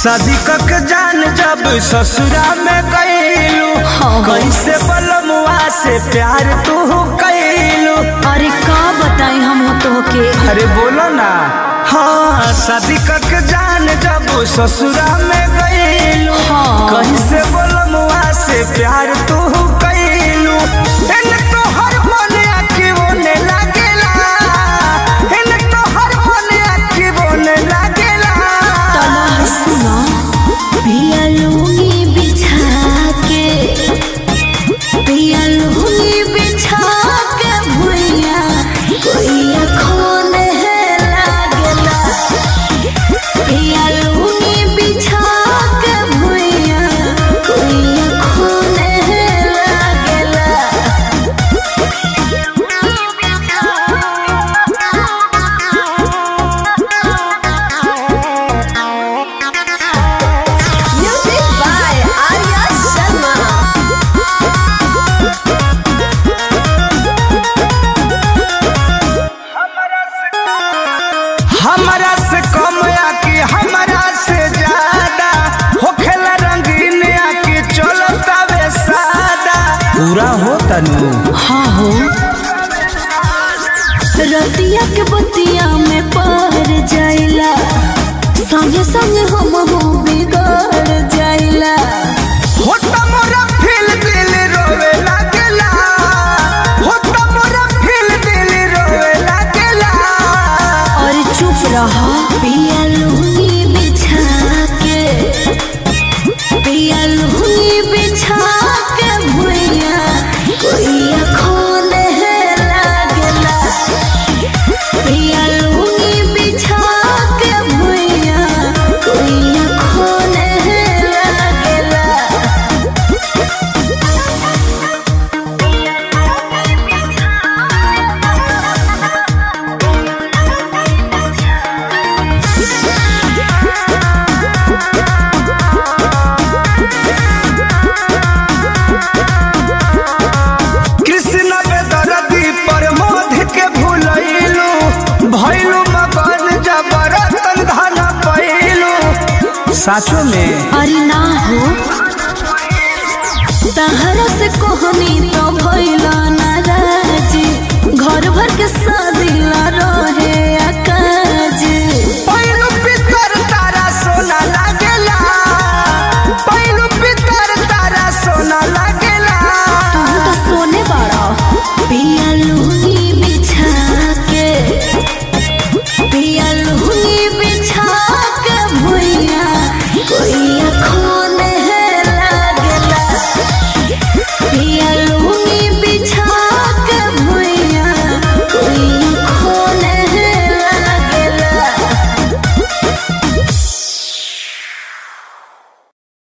शादी कक जान जब ससुरा में गईलू हाँ। कैसे बलमुआ से प्यार तू कैलू अरे का बताई हम तो के अरे बोलो ना हाँ शादी कक जान जब ससुरा में गईलू हाँ। कैसे बलमुआ से प्यार तू कैलू इन तो हर मन आखी बोने लागेला इन तो हर मन आखी बोने लागेला तला सुना पिया लूंगी बिछा के पिया लूंगी बिछा के भुइया कोई अखोन है लागला पिया लूंगी बिछा के भुइया कोई अखोन है लागला Music by Arya Sharma. हमरा से कम आके हमरा से ज्यादा होखेला रंगीन आके चलता वे सादा पूरा हो तनु हाँ हो रतिया के बतिया में पार जाइला संगे संगे हम हो बिगड़ जाइला हो त मोरा फील दिल रोवे लागेला हो त मोरा फील दिल रोवे लागेला और चुप रहा पिया लूंगी बिछा के पिया लूंगी बिछा के भुइया कोई अखोन है लागला पिया लूंगी बिछा के भुइया कोई अखोन है लागला कृष्ण बेदरदी पर मोध के भूलैलू भैलू मगन जबरतन धन पैलू साचो में अरे ना हो तहरा से कोहनी तो भइला नाराजी घर भर के शादी ला